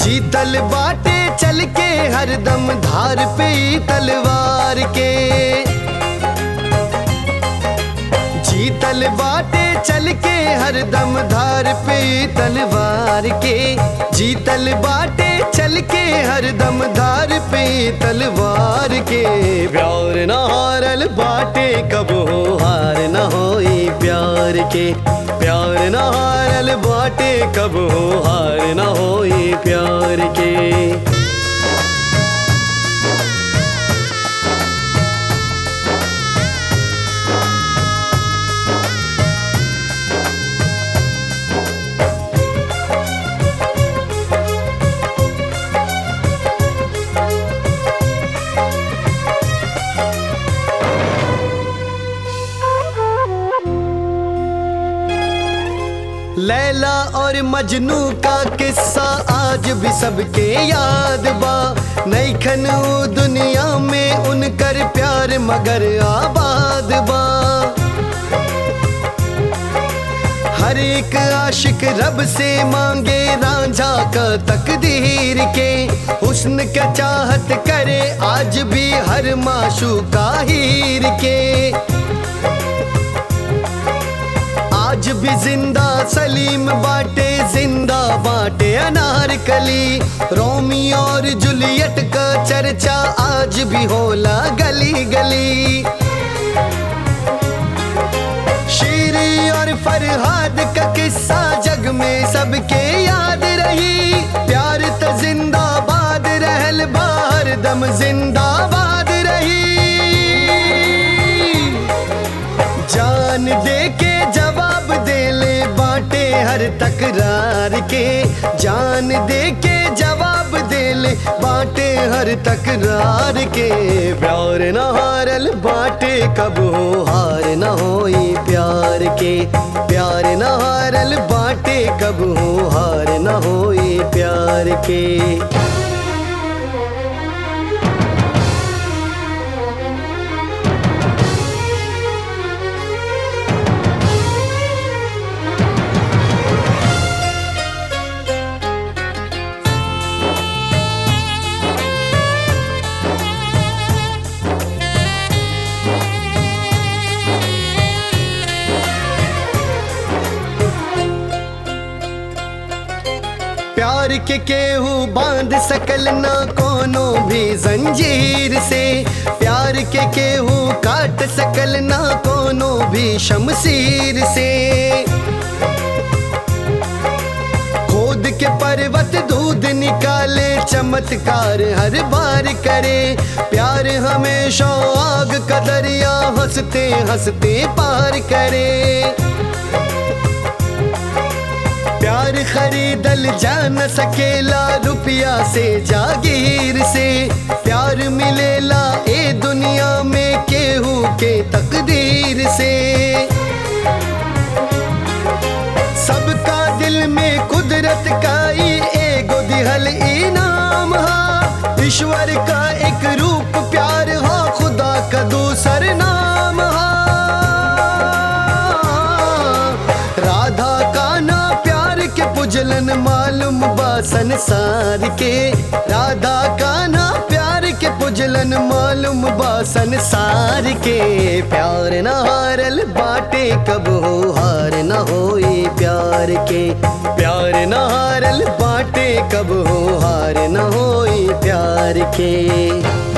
जीतल बाटे चल के हरदम धार पे तलवार के जीतल बाटे चल के हरदम धार पे तलवार के जीतल बाटे चल के हरदम धार पे तलवार के प्यार न हारल बाटे कब हो हार न होई प्यार के प्यार न हारल बाटे कब हो हार न होई प्यार के लैला और मजनू का किस्सा आज भी सबके याद बा नैखन ऊ दुनिया में उनकर प्यार मगर आबाद बा हर एक आशिक रब से मांगे रांझा का तकदीर के हुस्न का चाहत करे आज भी हर माशू का हीर के आज भी जिंदा सलीम बाटे जिंदा बाटे अनारकली रोमी और जूलियट का चर्चा आज भी होला गली गली शीरी और फरहाद का किस्सा जग में सबके याद रही प्यार तो जिंदाबाद रहल बाहर दम जिंदाबाद रही जान दे के जवाब दे ले बाटे हर तकरार के जान दे के जवाब दे ले बाटे हर तकरार के प्यार न हारल बाटे कब हो हार न होई प्यार के प्यार न हारल बाटे कब हो हार न होई प्यार के प्यार के केहू बांध सकल ना कोनो भी जंजीर से प्यार के केहू काट सकल ना कोनो भी शमशीर से खोद के पर्वत दूध निकाले चमत्कार हर बार करे प्यार हमेशा आग का दरिया हंसते हंसते पार करे प्यार खरीदल जा न सकेला रुपया से जागीर से प्यार मिलेला ए दुनिया में केहू के तकदीर से सबका दिल में कुदरत का ही एगो दिहल इनाम हा ईश्वर का एक रूप प्यार हा खुदा का दूसर नाम हा राधा का ना प्यार के पुजलन मालूम बा संसार के राधा का ना प्यार के पुजलन मालूम बा संसार के प्यार न हारल बाटे कब हो हार न होई प्यार के प्यार न हारल बाटे कब हो हार न होई प्यार के